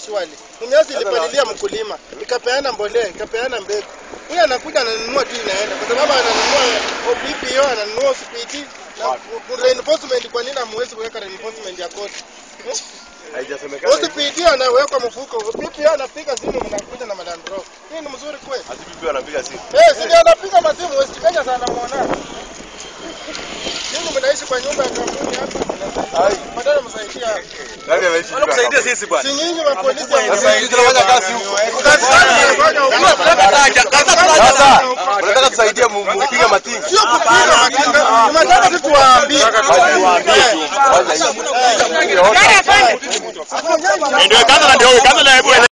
shwali. Mumias ilipalilia mkulima, ikapeana mbolea, ikapeana mbegu. Huyu anakuja ananunua tu inaenda kwa sababu ananunua OPPO, ananunua OCPT na ku- reinforcement. Kwa nini hamwezi kuweka reinforcement ya koti? Haijasemekana. OCPT anawekwa mfuko, OPPO anapiga simu, mnakuja na Land Rover. Hii ni mzuri kweli? Hadi bibi anapiga simu. Eh, si ndio anapiga masimu West Kenya sana muona. Ninyi mnaishi kwa nyumba ya kampuni hapa. Ai. Badala msaidie hapa. Nani anaishi? Wanakusaidia sisi bwana. Si nyinyi wa polisi Sasa hivi tunafanya kazi huko. Kazi gani mnafanya huko? Sasa unataka tusaidie mu- mupige matinga. Sio kupiga matinga. Tunataka tu tuwaambie. Kwanza hiyo. Eh. Ndio kwanza ndio kwanza na hebu